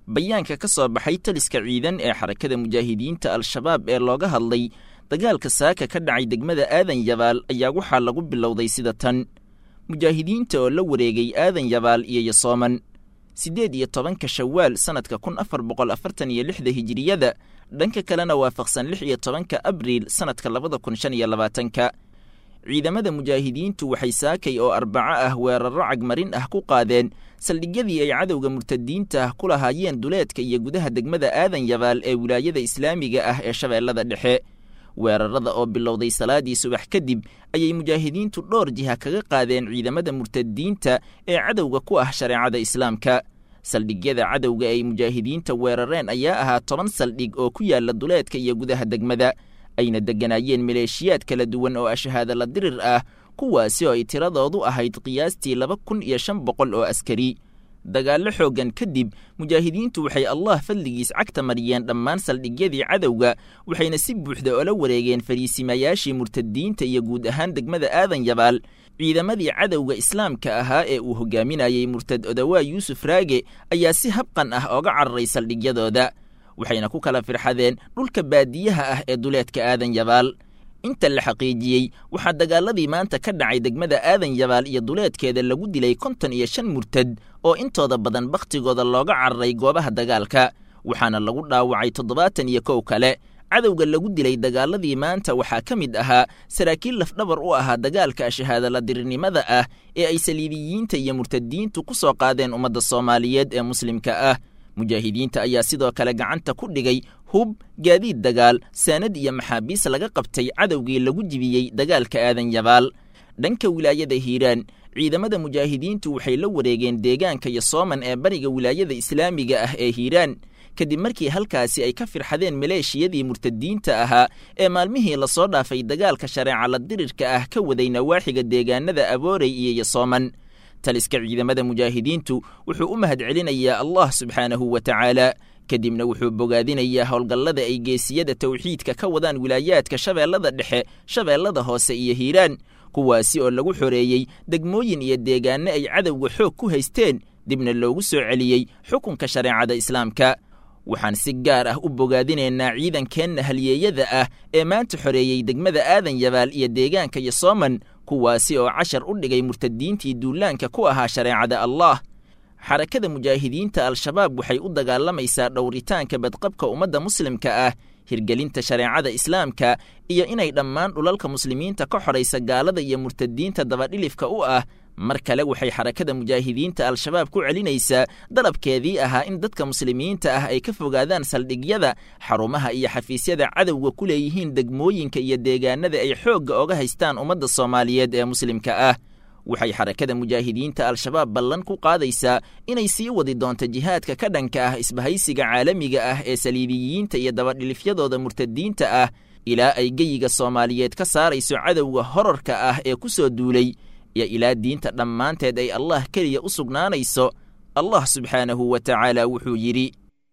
bayaanka ka soo baxay taliska ciidan ee xarakada mujaahidiinta al-shabaab ee looga hadlay dagaalka saaka ka dhacay degmada aadan yabaal ayaa waxaa lagu bilowday sida tan mujaahidiinta oo la wareegay aadan yabaal iyo yosooman siddeed iyo tobanka shawaal sannadka kun afar boqol afartan iyo lixda hijiriyada dhanka kalena waafaqsan lix iyo tobanka abriil sannadka labada kun shan iyo labaatanka ciidamada mujaahidiintu waxay saakay oo arbaco ah weerarro cagmarin ah ku qaadeen saldhigyadii ay cadowga murtadiinta ah ku lahaayeen duleedka iyo gudaha degmada aadan yabaal ee wilaayada islaamiga ah ee shabeellada dhexe weerarada oo bilowday salaadii subax kadib ayay mujaahidiintu dhowr jiha kaga qaadeen ciidamada murtadiinta ee cadowga ku ah shareecada islaamka saldhigyada cadowga ay mujaahidiinta weerareen ayaa ahaa toban saldhig oo ku yaala duleedka iyo gudaha degmada ayna degganaayeen maleeshiyaad kala duwan oo ashahaada la dirir ah kuwaasi oo ay tiradoodu ahayd qiyaastii laba kun iyo shan boqol oo askari dagaallo xooggan kadib mujaahidiintu waxay allah fadligiis cagta mariyeen dhammaan saldhigyadii cadowga waxayna si buuxda ola wareegeen fariisimayaashii murtadiinta iyo guud ahaan degmada aadan yabaal ciidamadii cadowga islaamka ahaa ee uu hogaaminayey murtad odawaa yuusuf raage ayaa si habqan ah ooga cararay saldhigyadooda waxayna ku kala firxadeen dhulka baadiyaha ah ee duleedka aadan yabaal inta la xaqiijiyey waxaa dagaaladii maanta ka dhacay degmada aadan yabaal iyo duleedkeeda lagu dilay konton iyo shan murtad oo intooda badan bakhtigooda looga cararay goobaha dagaalka waxaana lagu dhaawacay toddobaatan iyo kow kale cadowga lagu dilay dagaaladii maanta waxaa ka mid ahaa saraakiil lafdhabar u ahaa dagaalka shahaadaladirinimada ah ee ay saliibiyiinta iyo murtadiintu ku soo qaadeen ummadda soomaaliyeed ee muslimka ah mujaahidiinta ayaa sidoo kale gacanta ku dhigay hub gaadiid dagaal saanad iyo maxaabiis laga qabtay cadowgii lagu jibiyey dagaalka aadan yabaal dhanka wilaayada hiiraan ciidamada mujaahidiintu waxay la wareegeen deegaanka yosooman ee bariga wilaayada islaamiga ah ee hiiraan kadib markii halkaasi ay ka firxadeen maleeshiyadii murtadiinta ahaa ee maalmihii lasoo dhaafay dagaalka shareeca la dirirka ah ka waday nawaaxiga deegaanada aboorey iyo yosooman taliska ciidamada mujaahidiintu wuxuu u mahad celinayaa allah subxaanahu wa tacaala kadibna wuxuu bogaadinayaa howlgallada ay geesiyada tawxiidka ka wadaan wilaayaadka shabeellada dhexe shabeellada hoose iyo hiiraan kuwaasi oo lagu xoreeyey degmooyin iyo deegaanno ay cadowga xoog ku haysteen dibna loogu soo celiyey xukunka shareecada islaamka waxaan si gaar ah u bogaadinaynaa ciidankeenna halyeeyada ah ee maanta xoreeyey degmada aadan yabaal iyo deegaanka yosooman kuwaasi oo cashar u dhigay murtadiintii duulaanka ku ahaa shareecada allah xarakada mujaahidiinta al-shabaab waxay u dagaalamaysaa dhowritaanka badqabka ummadda muslimka ah hirgelinta shareecada islaamka iyo inay dhammaan dhulalka muslimiinta ka xoraysa gaalada iyo murtadiinta dabadhilifka u ah mar kale waxay xarakada mujaahidiinta al-shabaab ku celinaysaa dalabkeedii ahaa in dadka muslimiinta ah ay ka fogaadaan saldhigyada xarumaha iyo xafiisyada cadowga ku leeyihiin degmooyinka iyo deegaanada ay xoogga oga haystaan ummadda soomaaliyeed ee muslimka ah waxay xarakada mujaahidiinta al-shabaab ballan ku qaadaysaa inay sii wadi doonto jihaadka ka dhanka ah isbahaysiga caalamiga ah ee saliibiyiinta iyo dabadhilifyadooda murtadiinta ah ilaa ay geyiga soomaaliyeed ka saarayso cadowga horarka ah ee ku soo duulay iyo ilaa diinta dhammaanteed ay allah keliya u sugnaanayso allah subxaanahu wa tacaala wuxuu yidhi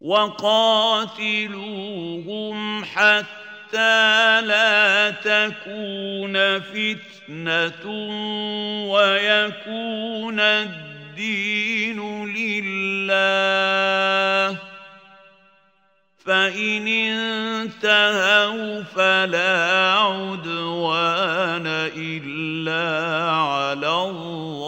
وقاتلوهم حتى لا تكون فتنة ويكون الدين لله فإن انتهوا فلا عدوان إلا على الظالمين